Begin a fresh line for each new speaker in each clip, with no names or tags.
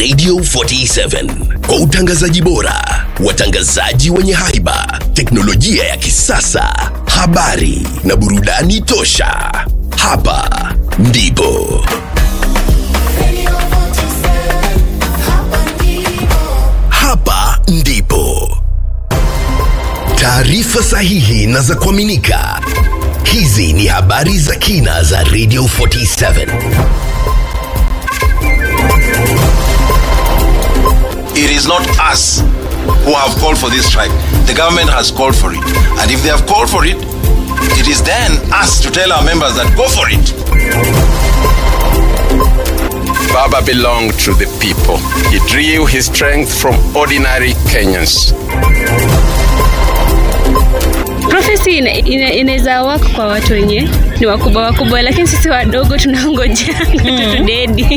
Radio 47 kwa utangazaji bora, watangazaji wenye haiba, teknolojia ya kisasa, habari na burudani tosha. Hapa ndipo hapa ndipo taarifa sahihi na za kuaminika. Hizi ni habari za kina za Radio 47.
It is not us who have called for this strike. The government has called for it. And if they have called for it, it is then us to tell our members that go for it.
Baba belonged to the people. He drew his strength from ordinary Kenyans.
Prophecy ina- ina- inaweza wako kwa watu wenye ni wakubwa wakubwa, lakini sisi wadogo tunaongojea mm. tudedi.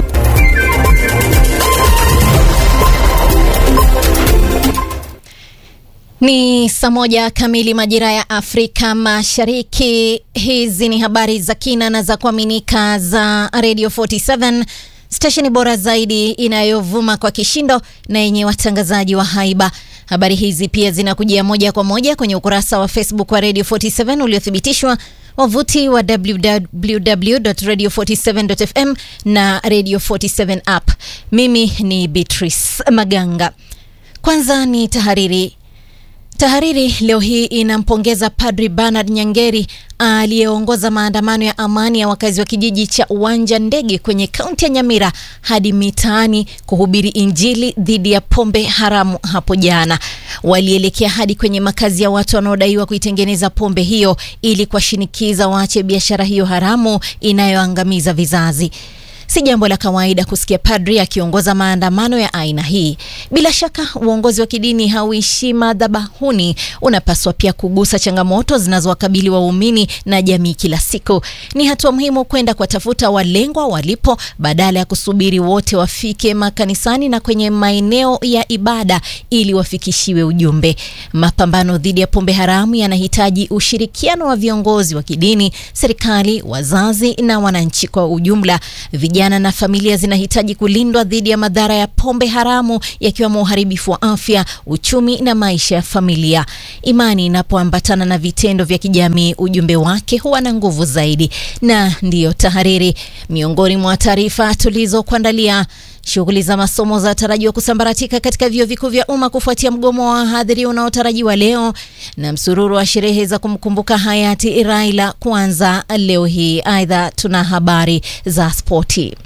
Ni saa moja kamili majira ya Afrika Mashariki. Hizi ni habari za kina na za kuaminika za Radio 47 stesheni bora zaidi inayovuma kwa kishindo na yenye watangazaji wa haiba. Habari hizi pia zinakujia moja kwa moja kwenye ukurasa wa Facebook wa Radio 47 uliothibitishwa, wavuti wa www.radio47.fm na Radio 47 app. Mimi ni Beatrice Maganga. Kwanza ni tahariri. Tahariri leo hii inampongeza Padri Bernard Nyangeri aliyeongoza maandamano ya amani ya wakazi wa kijiji cha Uwanja Ndege kwenye kaunti ya Nyamira hadi mitaani kuhubiri Injili dhidi ya pombe haramu hapo jana. Walielekea hadi kwenye makazi ya watu wanaodaiwa kuitengeneza pombe hiyo ili kuwashinikiza waache biashara hiyo haramu inayoangamiza vizazi. Si jambo la kawaida kusikia padri akiongoza maandamano ya aina hii. Bila shaka uongozi wa kidini hauishi madhabahuni, unapaswa pia kugusa changamoto zinazowakabili waumini na jamii kila siku. Ni hatua muhimu kwenda kuwatafuta walengwa walipo, badala ya kusubiri wote wafike makanisani na kwenye maeneo ya ibada ili wafikishiwe ujumbe. Mapambano dhidi ya pombe haramu yanahitaji ushirikiano wa viongozi wa kidini, serikali, wazazi na wananchi kwa ujumla. Vijana na familia zinahitaji kulindwa dhidi ya madhara ya pombe haramu yakiwemo uharibifu wa afya, uchumi na maisha ya familia. Imani inapoambatana na vitendo vya kijamii, ujumbe wake huwa na nguvu zaidi. Na ndiyo tahariri, miongoni mwa taarifa tulizokuandalia Shughuli za masomo zinatarajiwa kusambaratika katika vyuo vikuu vya umma kufuatia mgomo wa wahadhiri unaotarajiwa leo, na msururu wa sherehe za kumkumbuka hayati Raila kuanza leo hii. Aidha, tuna habari za spoti.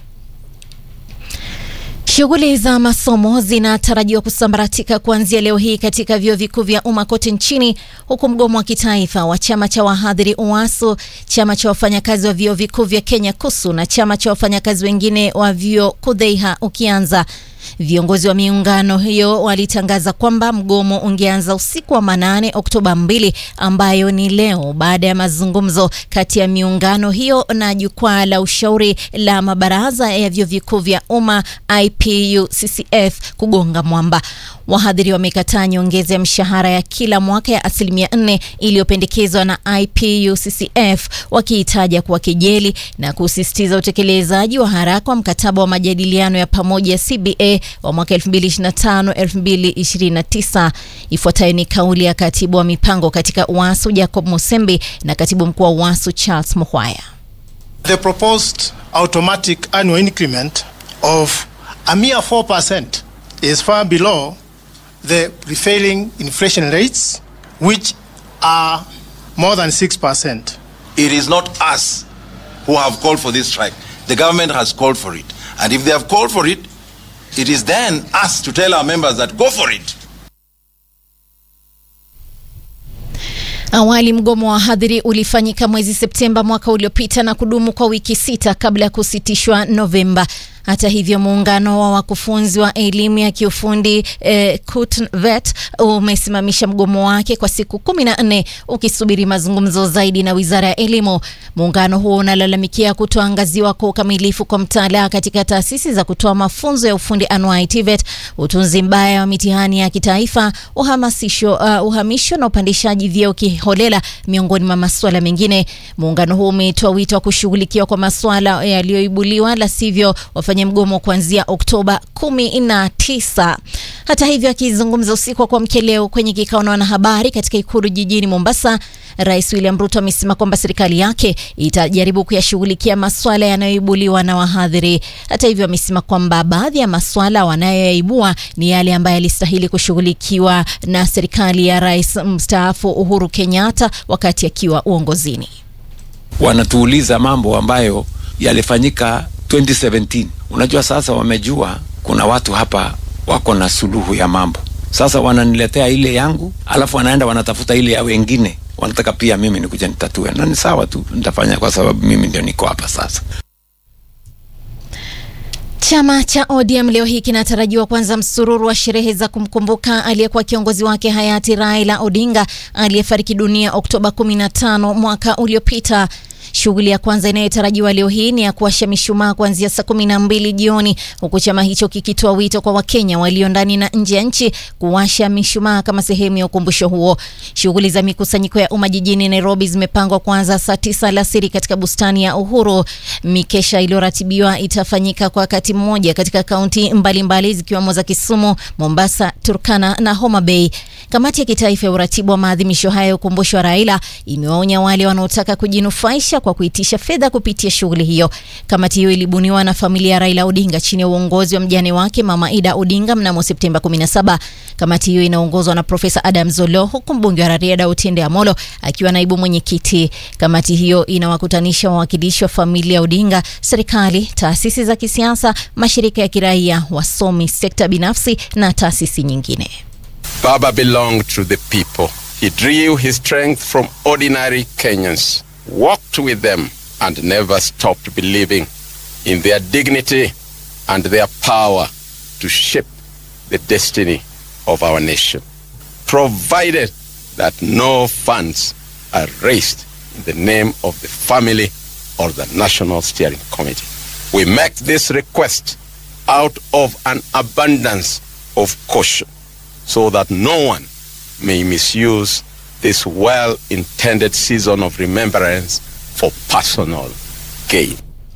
Shughuli za masomo zinatarajiwa kusambaratika kuanzia leo hii katika vyuo vikuu vya umma kote nchini, huku mgomo wa kitaifa wa chama cha wahadhiri UASU, chama cha wafanyakazi wa vyuo vikuu vya Kenya KUSU na chama cha wafanyakazi wengine wa vyuo KUDHEIHA ukianza. Viongozi wa miungano hiyo walitangaza kwamba mgomo ungeanza usiku wa manane Oktoba 2 ambayo ni leo baada ya mazungumzo kati ya miungano hiyo na jukwaa la ushauri la mabaraza ya vyuo vikuu vya umma IPUCCF kugonga mwamba. Wahadhiri wamekataa nyongeza ya mshahara ya kila mwaka ya asilimia nne iliyopendekezwa na IPUCCF wakiitaja kuwa kejeli na kusisitiza utekelezaji wa haraka wa mkataba wa majadiliano ya pamoja CBA wa mwaka 2025-2029. Ifuatayo ni kauli ya katibu wa mipango katika UASU Jacob Musembi na katibu mkuu wa UASU Charles Muhwaya.
The proposed automatic annual increment of a mere 4% is far below the prevailing inflation rates, which are more than 6%.
It is not us who have called for this strike. The government has called for it. And if they have called for it, it is then us to tell our members that go for it.
Awali mgomo wa wahadhiri ulifanyika mwezi Septemba mwaka uliopita na kudumu kwa wiki sita kabla ya kusitishwa Novemba. Hata hivyo muungano wa wakufunzi wa elimu ya kiufundi eh, KUTVET umesimamisha mgomo wake kwa siku kumi na nne ukisubiri mazungumzo zaidi na wizara ya elimu. Muungano huo unalalamikia kutoangaziwa kwa ukamilifu kwa mtaala katika taasisi za kutoa mafunzo ya ufundi anuai TVET, utunzi mbaya wa mitihani ya kitaifa, uhamasisho, uh, uhamisho na upandishaji vyeo kiholela, miongoni mwa masuala mengine. Muungano huo umetoa wito wa kushughulikiwa kwa masuala yaliyoibuliwa, la sivyo kufanya mgomo kuanzia Oktoba 19. Hata hivyo, akizungumza usiku wa kuamkia leo kwenye kikao na wanahabari katika ikulu jijini Mombasa, Rais William Ruto amesema kwamba serikali yake itajaribu kuyashughulikia maswala yanayoibuliwa na wahadhiri. Hata hivyo, amesema kwamba baadhi ya maswala wanayoyaibua ni yale ambayo yalistahili kushughulikiwa na serikali ya Rais mstaafu Uhuru Kenyatta wakati akiwa uongozini.
Wanatuuliza mambo ambayo yalifanyika 2017. Unajua, sasa wamejua kuna watu hapa wako na suluhu ya mambo. Sasa wananiletea ile yangu, alafu wanaenda wanatafuta ile ya wengine, wanataka pia mimi nikuja nitatue, na ni sawa tu, nitafanya kwa sababu mimi ndio niko hapa sasa.
Chama cha ODM leo hii kinatarajiwa kuanza msururu wa sherehe za kumkumbuka aliyekuwa kiongozi wake hayati Raila Odinga aliyefariki dunia Oktoba 15 mwaka uliopita. Shughuli ya kwanza inayotarajiwa leo hii ni ya kuwasha mishumaa kuanzia saa kumi na mbili jioni, huku chama hicho kikitoa wito kwa Wakenya walio ndani na nje ya nchi kuwasha mishumaa kama sehemu ya ukumbusho huo. Shughuli za mikusanyiko ya umma jijini Nairobi zimepangwa kuanza saa tisa alasiri katika bustani ya Uhuru. Mikesha iliyoratibiwa itafanyika kwa wakati mmoja katika kaunti mbalimbali zikiwemo za Kisumu, Mombasa, Turkana na Homa Bay. Kamati ya kitaifa ya uratibu wa maadhimisho haya ya ukumbusho wa Raila imewaonya wale wanaotaka kujinufaisha kwa kuitisha fedha kupitia shughuli hiyo. Kamati hiyo ilibuniwa na familia ya Raila Odinga chini ya uongozi wa mjane wake Mama Ida Odinga mnamo Septemba 17. Kamati hiyo inaongozwa na Profesa Adam Zolo, huku mbunge wa Rarieda Otiende Amolo akiwa naibu mwenyekiti. Kamati hiyo inawakutanisha wawakilishi wa familia ya Odinga, serikali, taasisi za kisiasa, mashirika ya kiraia, wasomi, sekta binafsi na taasisi nyingine.
Baba belonged to the people. He drew his strength from ordinary Kenyans, walked with them, and never stopped believing in their dignity and their power to shape the destiny of our nation, provided that no funds are raised in the name of the family or the National Steering Committee. We make this request out of an abundance of caution so that no one may misuse this well intended season of remembrance for personal gain.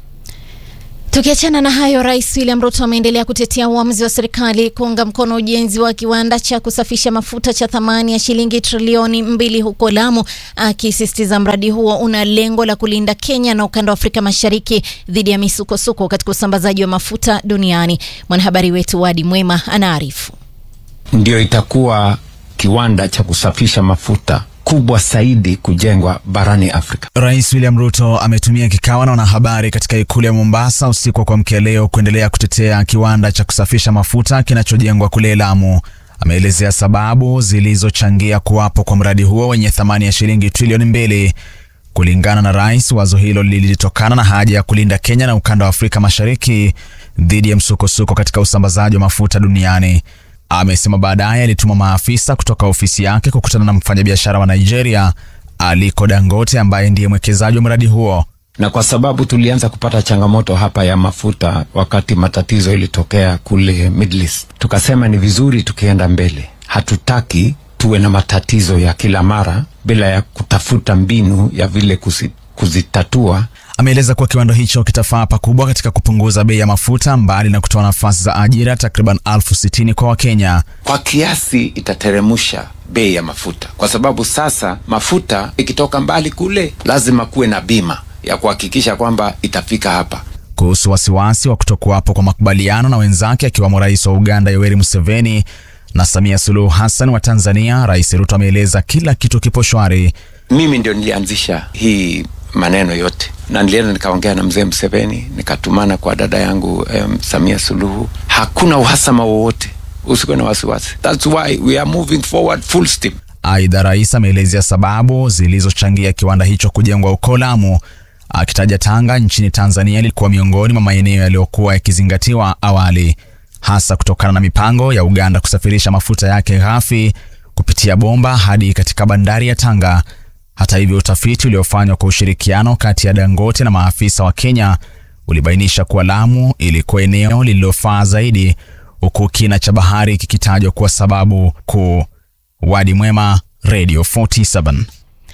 Tukiachana na hayo, Rais William Ruto ameendelea kutetea uamuzi wa serikali kuunga mkono ujenzi wa kiwanda cha kusafisha mafuta cha thamani ya shilingi trilioni mbili huko Lamu, akisisitiza mradi huo una lengo la kulinda Kenya na ukanda wa Afrika Mashariki dhidi ya misukosuko katika usambazaji wa mafuta duniani. Mwanahabari wetu Wadi Mwema anaarifu.
Ndio itakuwa kiwanda cha kusafisha mafuta kubwa zaidi kujengwa barani Afrika.
Rais William Ruto ametumia kikao na wanahabari katika ikulu ya Mombasa usiku wa kuamkia leo kuendelea kutetea kiwanda cha kusafisha mafuta kinachojengwa kule Lamu. Ameelezea sababu zilizochangia kuwapo kwa mradi huo wenye thamani ya shilingi trilioni mbili. Kulingana na rais, wazo hilo lilitokana na haja ya kulinda Kenya na ukanda wa Afrika Mashariki dhidi ya msukosuko katika usambazaji wa mafuta duniani. Amesema baadaye alituma maafisa kutoka ofisi yake kukutana na mfanyabiashara wa Nigeria Aliko Dangote ambaye ndiye mwekezaji wa mradi huo.
Na kwa sababu tulianza kupata changamoto hapa ya mafuta wakati matatizo ilitokea kule Middle East, tukasema ni vizuri tukienda mbele. Hatutaki tuwe na matatizo ya kila mara bila ya kutafuta mbinu ya vile kusi, kuzitatua.
Ameeleza kuwa kiwanda hicho kitafaa pakubwa katika kupunguza bei ya mafuta mbali na kutoa nafasi za ajira takriban elfu sitini kwa Wakenya.
Kwa kiasi itateremusha bei ya mafuta, kwa sababu sasa mafuta ikitoka mbali kule lazima kuwe na bima ya kuhakikisha kwamba itafika hapa.
Kuhusu wasiwasi wa kutokuwapo kwa makubaliano na wenzake akiwamo rais wa Uganda Yoweri Museveni na Samia Suluhu Hassan wa Tanzania, Rais Ruto ameeleza kila kitu kipo shwari.
Mimi ndio nilianzisha hii maneno yote na nilienda nikaongea na mzee Museveni, nikatumana kwa dada yangu um, Samia Suluhu. Hakuna uhasama wowote, usikuwe na wasiwasi. That's why we are moving forward full steam.
Aidha, rais ameelezea sababu zilizochangia kiwanda hicho kujengwa huko Lamu, akitaja Tanga nchini Tanzania ilikuwa miongoni mwa maeneo yaliyokuwa yakizingatiwa awali, hasa kutokana na mipango ya Uganda kusafirisha mafuta yake ghafi kupitia bomba hadi katika bandari ya Tanga. Hata hivyo, utafiti uliofanywa kwa ushirikiano kati ya Dangote na maafisa wa Kenya ulibainisha kuwa Lamu ilikuwa eneo lililofaa zaidi, huku kina cha bahari kikitajwa kuwa sababu kuu. Wadi Mwema, Radio 47.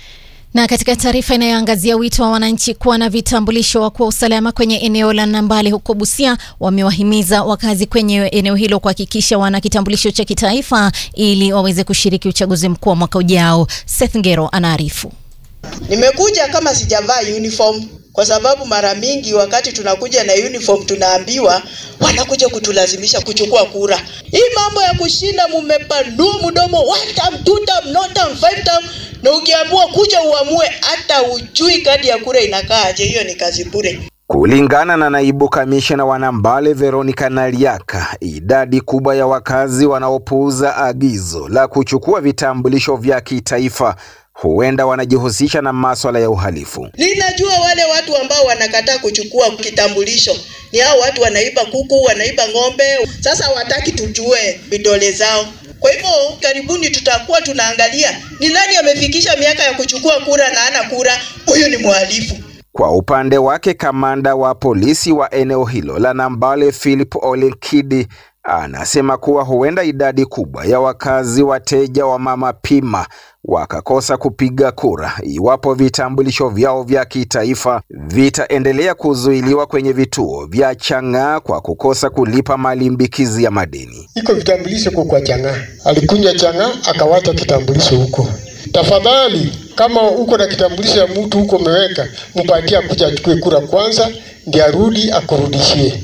Na katika taarifa inayoangazia wito wa wananchi kuwa na vitambulisho wa kuwa usalama kwenye eneo la Nambale huko Busia, wamewahimiza wakazi kwenye eneo hilo kuhakikisha wana kitambulisho cha kitaifa ili waweze kushiriki uchaguzi mkuu wa mwaka ujao. Seth Ngero anaarifu.
Nimekuja kama sijavaa uniform kwa sababu mara mingi wakati tunakuja na uniform tunaambiwa wanakuja kutulazimisha kuchukua kura. Hii mambo ya kushinda mumepanua mdomo one term, two term, no term, five term, na ukiamua kuja uamue hata ujui kadi ya kura inakaaje, hiyo ni kazi bure.
Kulingana na naibu kamishna wa Nambale Veronica Naliaka, idadi kubwa ya wakazi wanaopuuza agizo la kuchukua vitambulisho vya kitaifa huenda wanajihusisha na maswala ya uhalifu.
Ninajua wale watu ambao wanakataa kuchukua kitambulisho ni hao watu wanaiba kuku, wanaiba ng'ombe. Sasa hawataki tujue vidole zao. Kwa hivyo karibuni tutakuwa tunaangalia ni nani amefikisha miaka ya kuchukua kura na ana kura, huyu ni mhalifu.
Kwa upande wake, kamanda wa polisi wa eneo hilo la Nambale Philip Olenkidi anasema kuwa huenda idadi kubwa ya wakazi wateja wa Mama Pima wakakosa kupiga kura iwapo vitambulisho vyao vya kitaifa vitaendelea kuzuiliwa kwenye vituo vya Chang'aa kwa kukosa kulipa malimbikizi ya madeni.
Iko vitambulisho kwa kwa Chang'aa, alikunywa Chang'aa akawacha kitambulisho huko. Tafadhali, kama uko na kitambulisho ya mtu huko umeweka, mpatie akuja achukue kura kwanza, ndiye arudi akurudishie.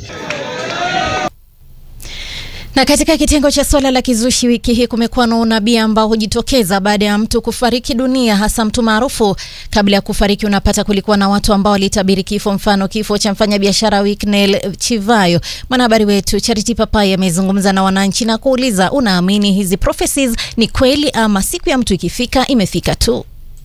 Na katika kitengo cha swala la kizushi wiki hii kumekuwa na unabii ambao hujitokeza baada ya mtu kufariki dunia, hasa mtu maarufu. Kabla ya kufariki, unapata kulikuwa na watu ambao walitabiri kifo, mfano kifo cha mfanyabiashara Wicknell Chivayo. Mwanahabari wetu Charity Papai amezungumza na wananchi na kuuliza, unaamini hizi prophecies ni kweli ama siku ya mtu ikifika imefika tu?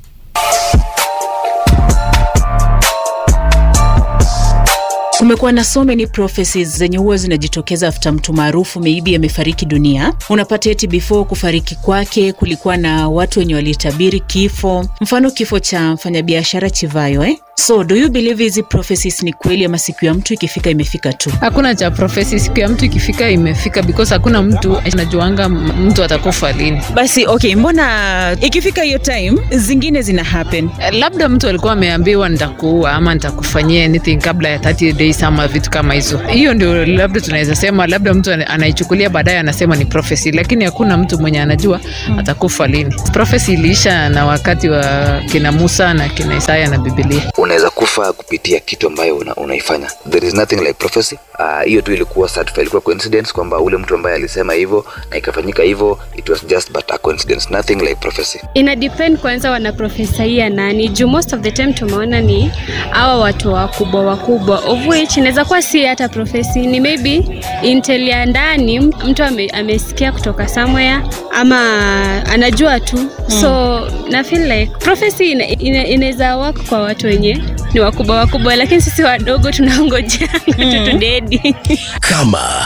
Kumekuwa na so many prophecies zenye huwa zinajitokeza after mtu maarufu maybe amefariki dunia. Unapata eti before kufariki kwake kulikuwa na watu wenye walitabiri kifo, mfano kifo cha mfanyabiashara Chivayo eh? So do you believe hizi prophecies ni kweli ama siku ya mtu ikifika imefika tu?
Hakuna cha prophecy, siku ya mtu ikifika imefika, because hakuna mtu anajuanga mtu atakufa lini.
Basi okay, mbona ikifika hiyo time zingine zina happen?
Labda mtu alikuwa ameambiwa nitakuua ama nitakufanyia anything kabla ya 30 days ama vitu kama hizo. Hiyo ndio labda tunaweza sema, labda mtu anaichukulia baadaye anasema ni prophecy, lakini hakuna mtu mwenye anajua hmm, atakufa lini. Prophecy iliisha na wakati wa kina Musa na kina Isaya na Biblia
unaweza kufa kupitia kitu ambayo una, unaifanya there is nothing like prophecy hiyo uh, tu ilikuwa certified, ilikuwa coincidence kwamba ule mtu ambaye alisema hivyo na ikafanyika hivyo it was just but a coincidence nothing like prophecy
ina depend kwanza wana profesaia nani juu most of the time tumeona ni hawa watu wakubwa wakubwa of which inaweza kuwa si hata profesi ni maybe intel ya ndani mtu ame, amesikia kutoka somewhere ama anajua tu mm. so na feel like prophecy ina, ina, inaweza work kwa watu wenye ni wakubwa wakubwa lakini sisi wadogo tunaongojea mm. tutudedi
kama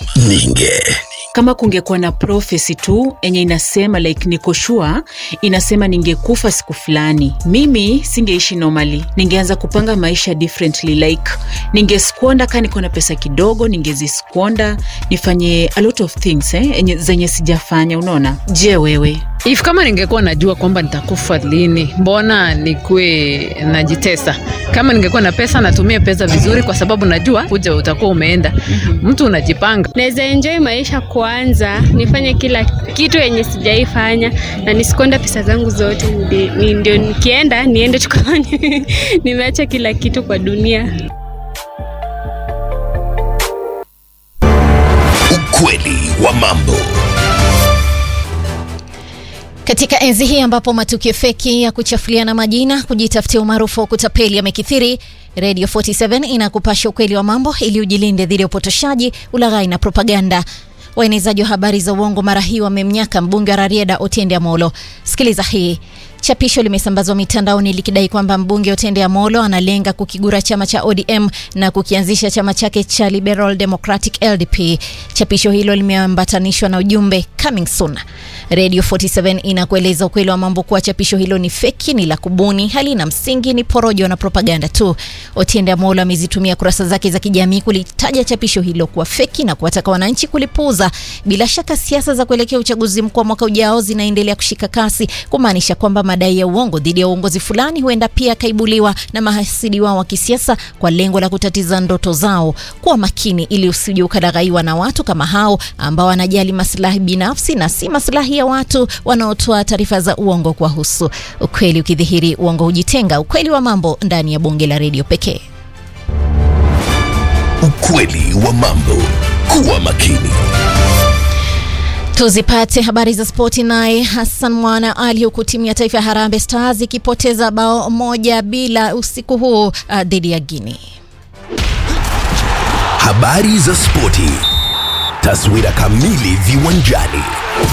ninge
kama kungekuwa na prophecy tu enye inasema like niko sure inasema ningekufa siku fulani mimi singeishi normally ningeanza kupanga maisha differently like ningeskwonda kaa niko na pesa kidogo ningeziskwonda nifanye a lot of things eh, enye, zenye sijafanya unaona je wewe
if kama ningekuwa najua kwamba nitakufa lini mbona nikuwe najitesa kama ningekuwa na pesa natumia pesa vizuri kwa sababu najua kuja utakuwa umeenda mm-hmm. mtu unajipanga
naweza enjoy maisha kwanza nifanye kila kitu yenye sijaifanya na nisikonda pesa zangu zote ndi, ni, ndio nikienda niende tukawa nimeacha kila kitu kwa dunia
ukweli wa mambo
katika enzi hii ambapo matukio feki ya kuchafuliana majina kujitafutia umaarufu wa kutapeli yamekithiri radio 47 inakupasha ukweli wa mambo ili ujilinde dhidi ya upotoshaji ulaghai na propaganda waenezaji wa habari za uongo mara hii wamemnyaka mbunge wa rarieda otiende amolo sikiliza hii chapisho limesambazwa mitandaoni likidai kwamba mbunge Otende Amolo analenga kukigura chama cha ODM na kukianzisha chama chake cha Liberal Democratic LDP. Chapisho hilo limeambatanishwa na ujumbe coming soon. Radio 47 inakueleza ukweli wa mambo kuwa chapisho hilo ni feki, ni la kubuni, halina msingi, ni porojo na propaganda tu. Otiende Amolo amezitumia kurasa zake za kijamii kulitaja chapisho hilo kuwa feki na kuwataka wananchi kulipuuza. Bila shaka siasa za kuelekea uchaguzi mkuu wa mwaka ujao zinaendelea kushika kasi, kumaanisha kwamba madai ya uongo dhidi ya uongozi fulani huenda pia akaibuliwa na mahasidi wao wa kisiasa kwa lengo la kutatiza ndoto zao. Kuwa makini ili usije ukalaghaiwa na watu kama hao ambao wanajali maslahi binafsi na si maslahi ya watu wanaotoa taarifa za uongo kuwahusu. Ukweli ukidhihiri, uongo hujitenga. Ukweli wa mambo ndani ya bonge la redio pekee.
Ukweli wa mambo. Kuwa makini.
Tuzipate habari za spoti naye Hassan Mwana Ali, huku timu ya taifa ya Harambee Stars ikipoteza bao moja bila usiku huu uh, dhidi ya Guinea.
Habari za spoti. Taswira kamili viwanjani.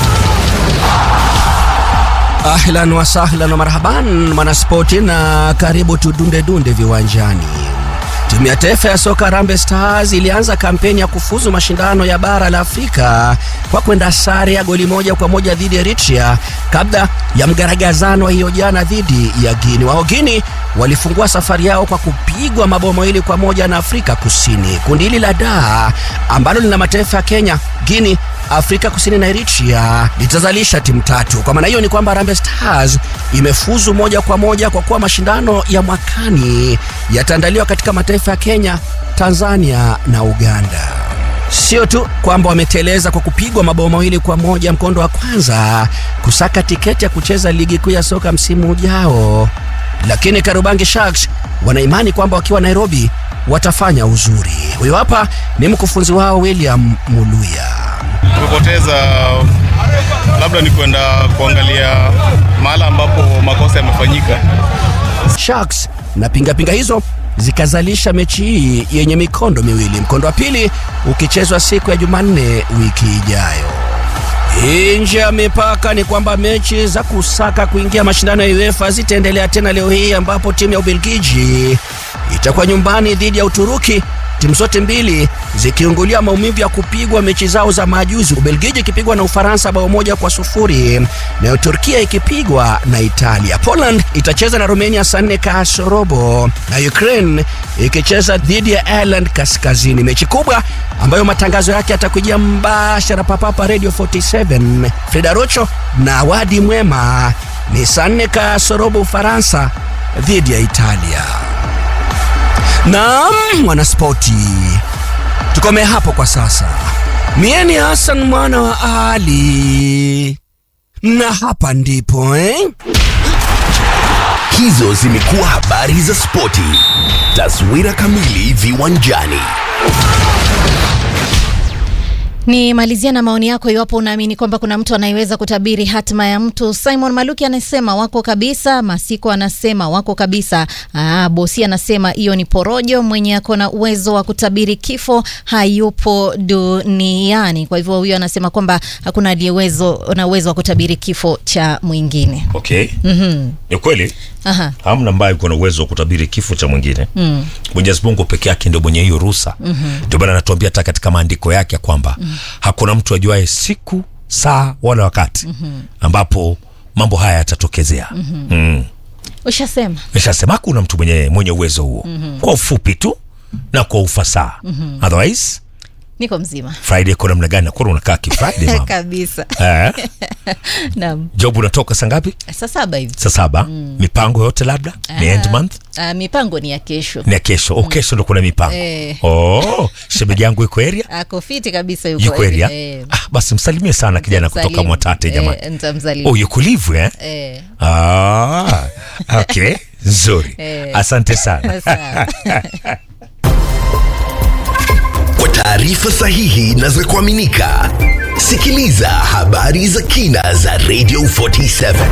Ahlan wa sahlan wa marhaban mwanaspoti, na karibu tudunde dunde viwanjani. Timu ya taifa ya soka Harambee Stars ilianza kampeni ya kufuzu mashindano ya bara la Afrika kwa kwenda sare ya goli moja kwa moja dhidi ya Eritrea kabla ya mgaragazano wa hiyo jana dhidi ya Guinea. Wao Guinea walifungua safari yao kwa kupigwa mabao mawili kwa moja na Afrika Kusini. Kundi hili la da ambalo lina mataifa ya Kenya, Guinea, Afrika Kusini na Eritrea litazalisha timu tatu. Kwa maana hiyo ni kwamba Harambee Stars imefuzu moja kwa moja kwa kuwa mashindano ya mwakani yataandaliwa katika mataifa ya Kenya, Tanzania na Uganda. Sio tu kwamba wameteleza kwa kupigwa mabao mawili kwa moja mkondo wa kwanza kusaka tiketi ya kucheza ligi kuu ya soka msimu ujao, lakini Karubangi Sharks wanaimani kwamba wakiwa Nairobi watafanya uzuri. Huyo hapa ni mkufunzi wao William Muluya.
Tumepoteza labda ni kwenda kuangalia mahala ambapo makosa yamefanyika.
Sharks na pingapinga hizo zikazalisha mechi hii yenye mikondo miwili, mkondo wa pili ukichezwa siku ya Jumanne wiki ijayo. Nje ya mipaka ni kwamba mechi za kusaka kuingia mashindano ya UEFA zitaendelea tena leo hii, ambapo timu ya Ubelgiji itakuwa nyumbani dhidi ya Uturuki, timu zote mbili zikiungulia maumivu ya kupigwa mechi zao za majuzi, Ubelgiji ikipigwa na Ufaransa bao moja kwa sufuri nayo Turkia ikipigwa na Italia. Poland itacheza na Romania saa nne kasorobo na Ukraine ikicheza dhidi ya Ireland Kaskazini, mechi kubwa ambayo matangazo yake yatakujia mbashara papapa Radio 47 Freda Rocho na Wadi Mwema. Ni saa nne kasorobo Ufaransa dhidi ya Italia. Naam, mwanaspoti, tukome hapo kwa sasa. Mie ni Hassan mwana wa Ali, na hapa ndipo eh?
Hizo zimekuwa habari za spoti. Taswira kamili viwanjani.
Ni malizia na maoni yako iwapo unaamini kwamba kuna mtu anayeweza kutabiri hatima ya mtu. Simon Maluki anasema wako kabisa. Masiko anasema wako kabisa. Aa, Bosi anasema hiyo ni porojo. Mwenye ako na uwezo wa kutabiri kifo hayupo duniani. Kwa hivyo huyo anasema kwamba hakuna aliyewezo na uwezo wa kutabiri kifo cha mwingine.
Okay.
Mhm.
Ni kweli
Aha.
hamna ambaye yuko na uwezo wa kutabiri kifo cha mwingine.
Mm.
Mwenyezi Mungu peke yake ndio mwenye hiyo ruhusa.
Mhm.
Ndio maana anatuambia hata katika maandiko yake ya kwamba hakuna mtu ajuaye siku, saa wala wakati
Mhm.
ambapo mambo haya yatatokezea.
Mhm.
Mm.
Ushasema.
Nishasema hakuna mtu mwenye mwenye uwezo huo.
Mhm.
Kwa ufupi tu na kwa ufasaha.
Mhm.
Otherwise
Niko mzima.
Friday kwa namna gani? Nakuwa unakaa ki Friday mama.
Kabisa.
Eh?
Naam.
Job unatoka saa ngapi?
Saa saba hivi.
Saa saba.
Mm.
Mipango yote labda ni
Ah,
end month
ah, mipango ni ya kesho.
ni ya kesho. Oh, kesho ndo kuna mipango.
Eh.
Oh, shemeji yangu iko area?
Ako fiti kabisa yuko.
Yuko area?
Eh,
Ah, basi msalimie sana kijana kutoka
Msalimu.
Mwatate jamani.
Eh, nitamsalimu.
Oh, yuko live eh?
Eh.
Ah, okay. Nzuri.
Eh.
Asante sana.
Sawa.
Kwa taarifa sahihi na za kuaminika, sikiliza habari za kina za Radio 47.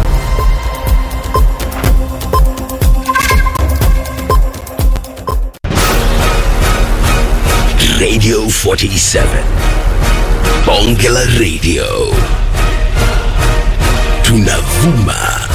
Radio 47. Bonge la Radio. Tunavuma